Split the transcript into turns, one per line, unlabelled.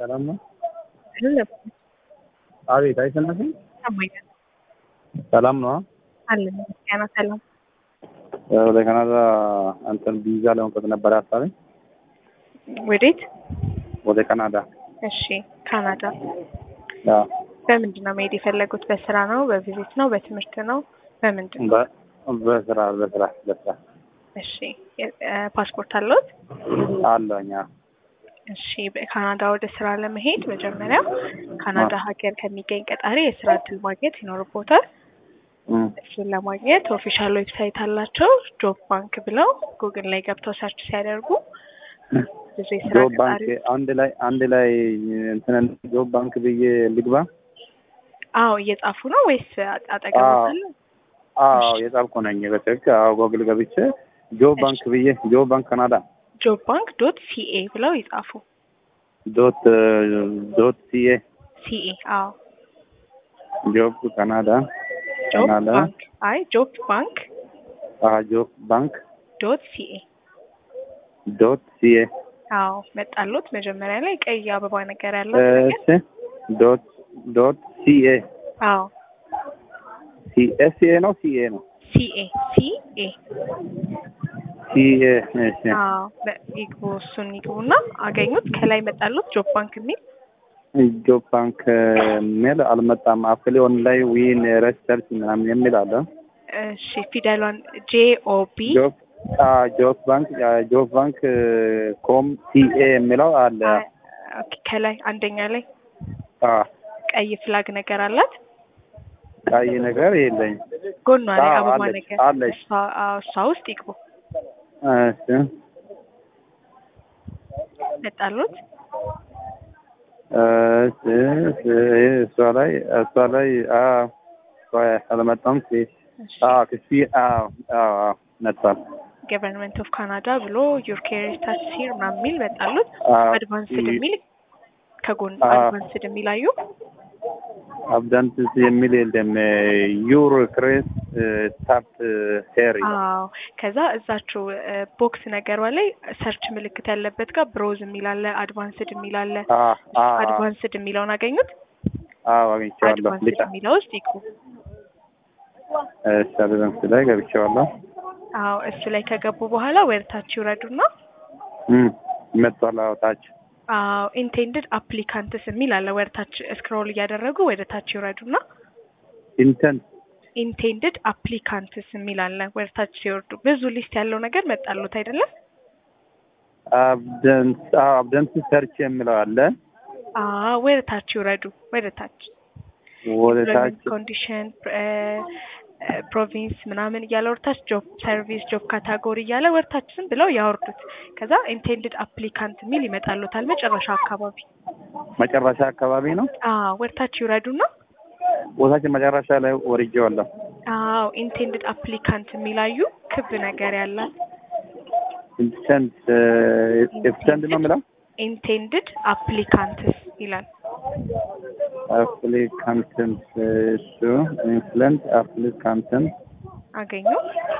ሰላም ነው?
አይደለም
አቤት አይሰማሽም?
ይሰማኛል።
ሰላም ነው?
አለን ምስጋና ሰላም።
ወደ ካናዳ እንትን ቪዛ ለመውጣት ነበር ሀሳቤ።
ወዴት?
ወደ ካናዳ
እሺ ካናዳ
አዎ።
በምንድን ነው መሄድ የፈለጉት? በስራ ነው? በቪዚት ነው? በትምህርት ነው? በምንድን ነው?
በ- በስራ በስራ በስራ
እሺ የ- እ፣ ፓስፖርት አለዎት?
አለኝ። አዎ።
እሺ በካናዳ ወደ ስራ ለመሄድ መጀመሪያ ካናዳ ሀገር ከሚገኝ ቀጣሪ የስራ እድል ማግኘት ይኖርቦታል።
እም፣
እሱን ለማግኘት ኦፊሻል ዌብሳይት አላቸው። ጆብ ባንክ ብለው ጉግል ላይ ገብተው ሰርች ሲያደርጉ ብዙ የስራ
ጆብ ባንክ
ቀጣሪ
አንድ ላይ አንድ ላይ እንትን ጆብ ባንክ ብዬ ልግባ?
አዎ እየጻፉ ነው ወይስ አ- አጠገቡ
አዎ።
አለ?
አዎ የጻፍኩ ነኝ በትክክል። አዎ ጎግል ገብቼ ጆብ ባንክ ብዬ ጆብ ባንክ ካናዳ
ጆብ ባንክ ዶት ሲኤ ብለው ይጻፉ።
ዶት ዶት ሲኤ
ሲኤ አዎ
ጆብ ካናዳ
ጆብ
ካናዳ
ባንክ አይ ጆብ ባንክ
አዎ ጆብ ባንክ
ዶት ሲኤ
ዶት ሲኤ
አዎ መጣሉት። መጀመሪያ ላይ ቀይ አበባ ነገር ያለው ነገር
እሺ ዶት ዶት ሲኤ
አዎ
ሲኤ ሲኤ ነው ሲኤ ነው
ሲኤ ሲኤ
ሲኤ እሺ
አዎ በ- ይግቡ እሱን ይግቡና አገኙት። ከላይ መጣሉት ጆብ ባንክ የሚል
ጆብ ባንክ የሚል አልመጣም። አፕሊ ኦንላይን ዊን ሪሰርች ምናምን የሚል አለ።
እሺ ፊደሏን ጄ ኦ ቢ
ጆብ አዎ ጆብ ባንክ ጆብ ባንክ ኮም ሲኤ የሚለው አለ።
ኦኬ፣ ከላይ አንደኛ ላይ
አዎ
ቀይ ፍላግ ነገር አላት።
ቀይ ነገር የለኝ።
ጎኗ ላይ
አዎ፣
አበባ
አለች፣
ነገር
አለች።
እሷ አዎ፣ እሷ ውስጥ ይግቡ።
እሺ
መጣሉት።
እሺ እሺ፣ እሷ ላይ እሷ ላይ አዎ ቆይ አልመጣም። ሲ አዎ ክሲ አዎ አዎ አዎ መጥቷል።
ገቨርንመንት ኦፍ ካናዳ ብሎ ዩር ኬር ስታትስ ሂር ምናምን የሚል መጣሉት።
አዎ
አድቫንስድ የሚል ከጎን
አዎ።
አድቫንስድ የሚል አዩ።
አብዳንትስ የሚል የለም። ዩር ክሬስ ስታርት ሄሪ
አዎ ከዛ እዛችው ቦክስ ነገሯ ላይ ሰርች ምልክት ያለበት ጋር ብሮዝ የሚል አለ፣ አድቫንስድ የሚል አለ። አድቫንስድ የሚለውን አገኙት።
አዎ አግኝቼዋለሁ።
አድቫንስድ
ልጫ
የሚለው ውስጥ ይግቡ።
እሺ አድቫንስ ላይ ገብቼዋለሁ።
አዎ እሱ ላይ ከገቡ በኋላ ወደታች ይውረዱና
እም መጥቷል። አዎ ታች
አዎ ኢንቴንድድ አፕሊካንትስ የሚል አለ። ወደታች ስክሮል እያደረጉ ወደ ታች ይውረዱና
ኢንተንት
ኢንቴንድድ አፕሊካንትስ የሚል አለ። ወደታች ሲወርዱ ብዙ ሊስት ያለው ነገር መጣሉት አይደለም?
አብደንስ አዎ አብደንስ ሰርች የሚለው አለ።
አዎ ወደ ታች ይውረዱ። ወደ ታች
ወደ ታች
ኮንዲሽን ፕሮቪንስ ምናምን እያለ ወደታች ጆብ ሰርቪስ ጆብ ካታጎሪ እያለ ወደታች ዝም ብለው ያወርዱት። ከዛ ኢንቴንድድ አፕሊካንት የሚል ይመጣሉታል መጨረሻ አካባቢ።
መጨረሻ አካባቢ ነው።
አዎ ወደታች ይውረዱና
ቦታችን መጨረሻ ላይ ወርጄዋለሁ።
አዎ ኢንቴንድድ አፕሊካንት የሚላዩ ክብ ነገር ያላት
ኢንተንት ኢንተንት ነው የሚለው
ኢንቴንድድ አፕሊካንትስ ይላል።
አፕሊካንትንት እሱ ኢንፍሉንት አፕሊካንትንት
አገኙ